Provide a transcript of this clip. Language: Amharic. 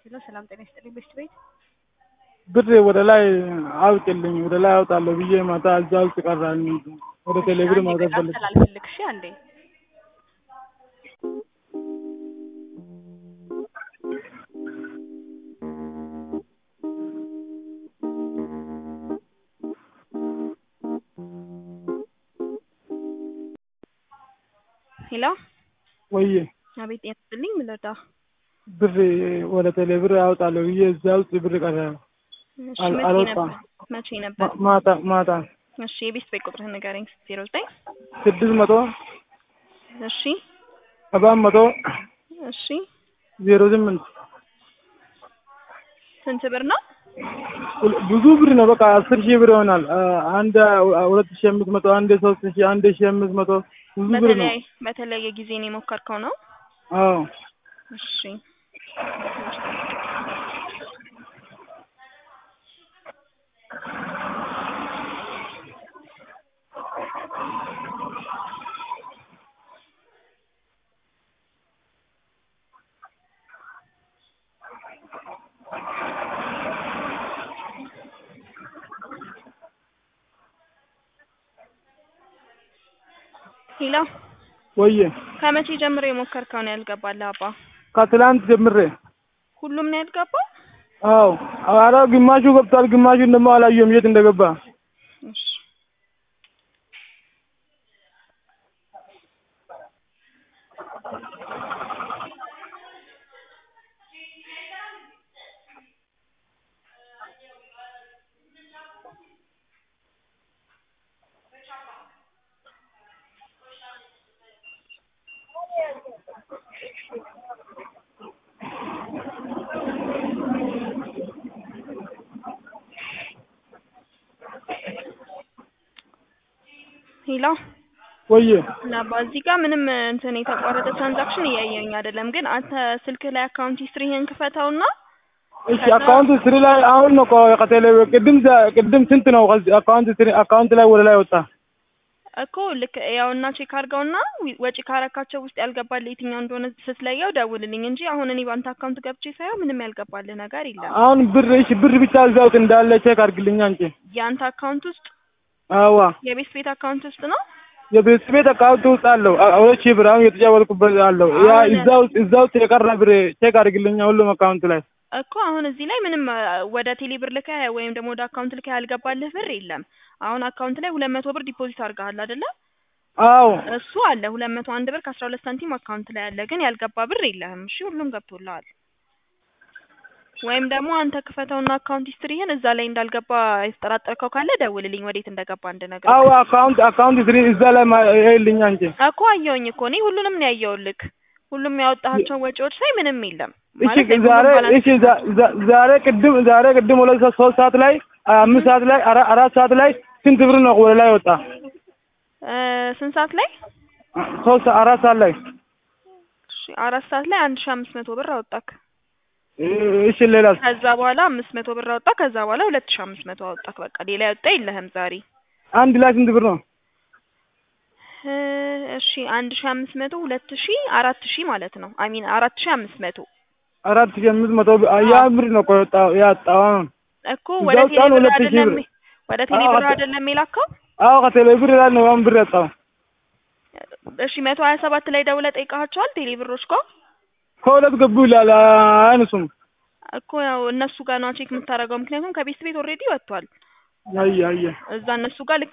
ሄሎ ሰላም ጤና ይስጥልኝ ቤስት ቤት ብር ወደ ላይ አውጥልኝ ወደ ላይ አውጣለሁ ብዬ ማታ እዛ ውስጥ ቀራኝ። ወደ ቴሌብር ማውጣት ፈልግ ስላልፈልግ እሺ አንዴ ሄሎ ወይ አቤት ጤና ይስጥልኝ ምን ልርዳ ብር ወደ ቴሌብር አውጣለሁ ብዬ እዛ ውስጥ ብር ቀረ። እሺ አል- መቼ አልወጣም። ነበር መቼ ነበር ማ- ማታ ማታ እሺ የቤስት ቤት ቁጥርህን ንገረኝ ዜሮ ዘጠኝ ስድስት መቶ እሺ ሰባት መቶ እሺ ዜሮ ስምንት ስንት ብር ነው ሁል- ብዙ ብር ነው። በቃ አስር ሺህ ብር ይሆናል። አ- አንድ አ- ሁለት ሺህ አምስት መቶ አንድ ሶስት ሺህ አንድ ሺህ አምስት መቶ ብዙ ብር ነው። በተለያየ በተለያየ ጊዜ ነው የሞከርከው ነው አዎ እሺ ሄሎ ወየ ከመቼ ጀምሮ የሞከርከው ነው ያልገባልህ አባ ከትላንት ጀምሬ ሁሉም ነው ያልገባው አዎ ኧረ ግማሹ ገብቷል፣ ግማሹን ደግሞ አላየሁም የት እንደገባ። እሺ ሄሎ ወየ እና በዚህ ጋር ምንም እንትን የተቋረጠ ትራንዛክሽን እያየኝ አይደለም። ግን አንተ ስልክህ ላይ አካውንት ሂስትሪህን ክፈተውና እሺ አካውንት ስሪ ላይ አሁን ነው ቆይ ከቴሌ ቅድም ዛ- ቅድም ስንት ነው ከዚህ አካውንት ስሪ አካውንት ላይ ወደ ላይ ወጣ። እኮ ልክ ያውና ቼክ አድርገውና ዊ- ወጪ ካረካቸው ውስጥ ያልገባልህ የትኛው እንደሆነ ስትለየው ደውልልኝ እንጂ አሁን እኔ በአንተ አካውንት ገብቼ ሳየው ምንም ያልገባልህ ነገር የለም። አሁን ብር እሺ ብር ብቻ እዛ ውስጥ እንዳለ ቼክ አድርግልኝ አንቺ። የአንተ አካውንት ውስጥ አዋ የቤት ቤት አካውንት ውስጥ ነው የቤት ቤት አካውንት ውስጥ አለው አ- ሁለት ሺህ ብር አሁን የተጫወትኩበት አለው። ያ አሁን- እዛ ውስጥ እዛ ውስጥ የቀረ ብር ቼክ አድርግልኝ ሁሉም አካውንት ላይ እኮ አሁን እዚህ ላይ ምንም አ፣ ወደ ቴሌ ብር ልከህ ወይም ደግሞ ወደ አካውንት ልከህ ያልገባልህ ብር የለም። አሁን አካውንት ላይ ሁለት መቶ ብር ዲፖዚት አድርገሃል አይደለ? አዎ እሱ አለ ሁለት መቶ አንድ ብር ከአስራ ሁለት ሳንቲም አካውንት ላይ አለ፣ ግን ያልገባ ብር የለህም። እሺ ሁሉም ገብቶልሃል። ወይም ደግሞ አንተ ክፈተውና አካውንት ሂስትሪህን እዛ ላይ እንዳልገባ የተጠራጠርከው ካለ ደውልልኝ፣ ወዴት እንደገባ እንድነግርህ። አዎ አካውንት አካውንት ስሪ እዛ ላይ ማ- ይኸውልኝ አንቺ እኮ አየሁኝ እኮ እኔ ሁሉንም ነው ያየሁልህ። ሁሉም ያወጣሃቸው ወጪዎች ሳይ ምንም የለም እሺ ማለት ላይ ዛሬ ሁሉም ባላንስ እሺ ዛ- ዛ- ዛሬ ቅድም ዛሬ ቅድም ሁለት ሰዓት ሶስት ሰዓት ላይ አምስት ሰዓት ላይ አራ- አራት ሰዓት ላይ ስንት ብር ነው ወደ ላይ ወጣ? እ፣ ስንት ሰዓት ላይ? ሶስት አራት ሰዓት ላይ እሺ አራት ሰዓት ላይ አንድ ሺህ አምስት መቶ ብር አወጣክ። እ- እሺ ሌላስ? ከዛ በኋላ አምስት መቶ ብር አወጣ። ከዛ በኋላ ሁለት ሺህ አምስት መቶ አወጣክ። በቃ ሌላ ያወጣ የለህም ዛሬ። አንድ ላይ ስንት ብር ነው? እ፣ እሺ አንድ ሺህ አምስት መቶ ሁለት ሺህ አራት ሺህ ማለት ነው። አሚን አራት ሺህ አምስት መቶ አራት ሺህ አምስት መቶ ብር ያ ብር ነው እኮ የወጣው ያጣው አሁን እኮ ወደ እዛው ቴሌ ጫኑ ብር ሁለት ሺህ አይደለም ብር። ወደ ቴሌ አዎ፣ ብር አተ- አይደለም የላከው። አዎ ከቴሌ ብር ላይ ነው አሁን ብር ያጣው። እሺ መቶ ሀያ ሰባት ላይ ደውለህ ጠይቀሃቸዋል ቴሌ ብሮች ጋር ከሁለት ገቡ ይላል አይነሱም። እኮ ያው እነሱ ጋር ነው ቼክ የምታደርገው። ምክንያቱም ከቤት ቤት ኦልሬዲ ወጥቷል። አየ አየ እዛ እነሱ ጋር ልክ